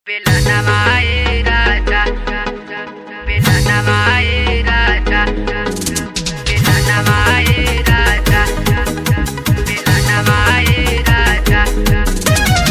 Belana mai raja, belana mai raja, belana mai raja, belana mai raja.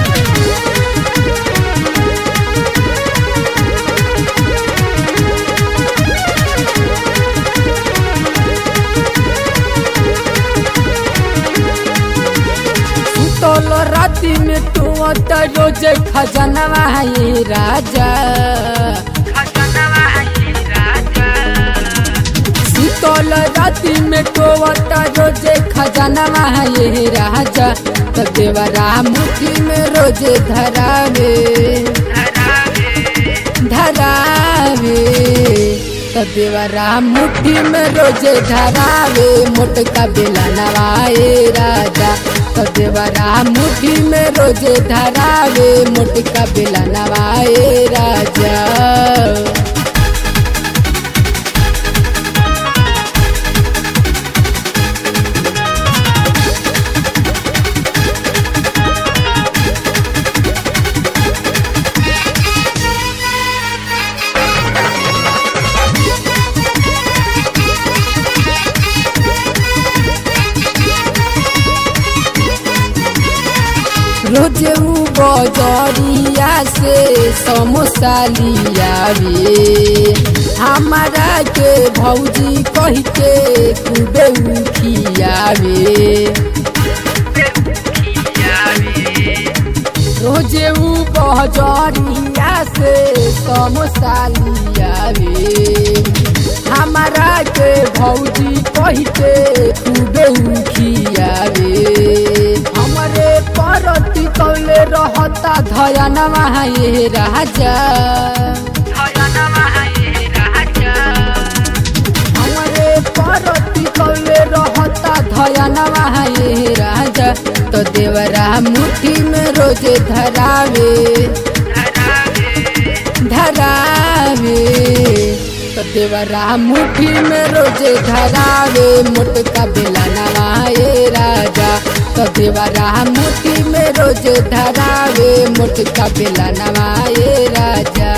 सुतल राति में टुवत रोज खजनवा ये राजा खजाना mai raja, सुतल राति में टुवत रोज खजनवा ये राजा तो देवरा मुट्ठी में रोज धरावे धरावे तो देवरा मुट्ठी में रोज धरावे मोटका बेला नवाए राजा तो देवरा मुट्ठी में रोज धरावे मोटका बेला नवाए राजा रोजे उ बजरिया से समोसा लियावे हमारा के भौजी कह के खूबे उ खियावे रोजे उ बजरिया से समोसा लियावे हमारा के भौजी कह के खूबे उ खियावे हमरे परती कौले रहता धयनवा ये राजा खजाना mai raja. हमरे परती कौले रहता धयनवा ये राजा तो देवरा मुट्ठी में रोज धरावे धरावे तो देवरा मुट्ठी में रोज धरावे मोटका बेला नवाए राजा तो देवरा मुट्ठी में रोज धरावे मोटका बेला नवाए राजा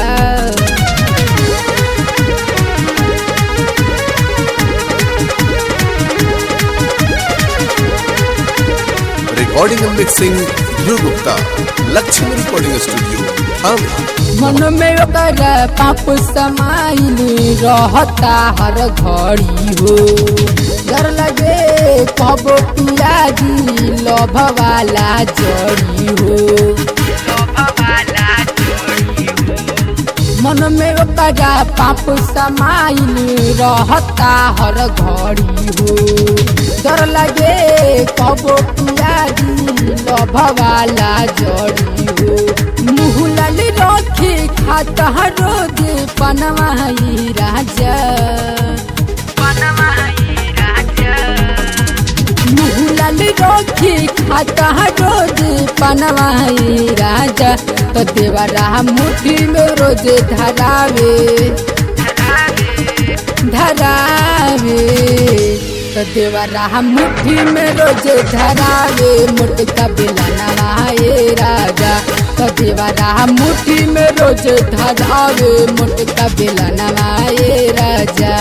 recording and mixing Dhruv Gupta, Lakshmi Recording Studio, Thane. मन में ओकर पाप समाइल रहता हर घड़ी हो डर लगे कब पियाजी लभ वाला जड़ी हो मन में ओकर पाप समाइल रहता हर घड़ी हो डर लगे कब पियाजी लभ वाला जड़ी हो मुँह लाल रखे खाता रोज पनवाई राजा मुँह लाल रखे खाता रोज पनवाई राजा तो देवरा मुट्ठी में रोज धरावे धरावे तो देवरा मुट्ठी में रोज धरावे मोटका बेला नवाए राजा तो देवरा मुट्ठी में रोज धरावे मोटका बेला नवाए राजा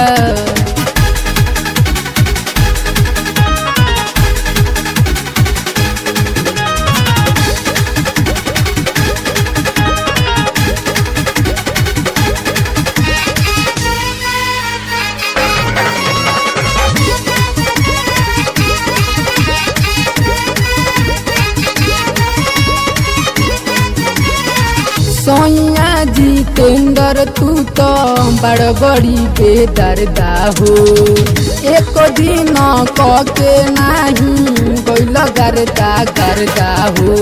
सोइया जितेंद्र तू तो बड़ बड़ी बेदर्दा हो एक दिन कके नाही गैल गर्दा गर्दा हो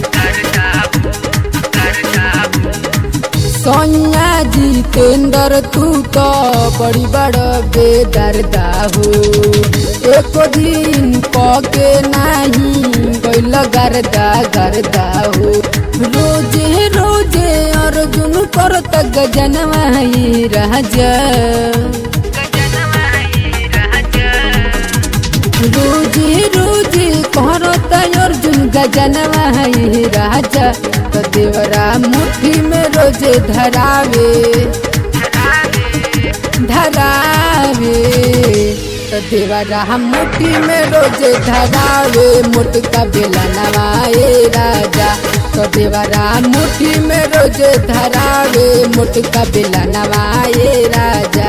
सोइया जितेंद्र तू तो बड़ी बड़ बेदर्दा हो एक दिन कके नाही गैल गर्दा गर्दा हो रोजे रोजे अर्जुन करत गजनवाई राजा रोजे रोजे करत अर्जुन सजनवा ये राजा तो देवरा मुट्ठी में रोज धरावे धरावे तो देवरा मुट्ठी में रोज धरावे मुटका बेला नवाए राजा तो देवरा मुट्ठी में रोज धरावे मुटका बेला नवाए राजा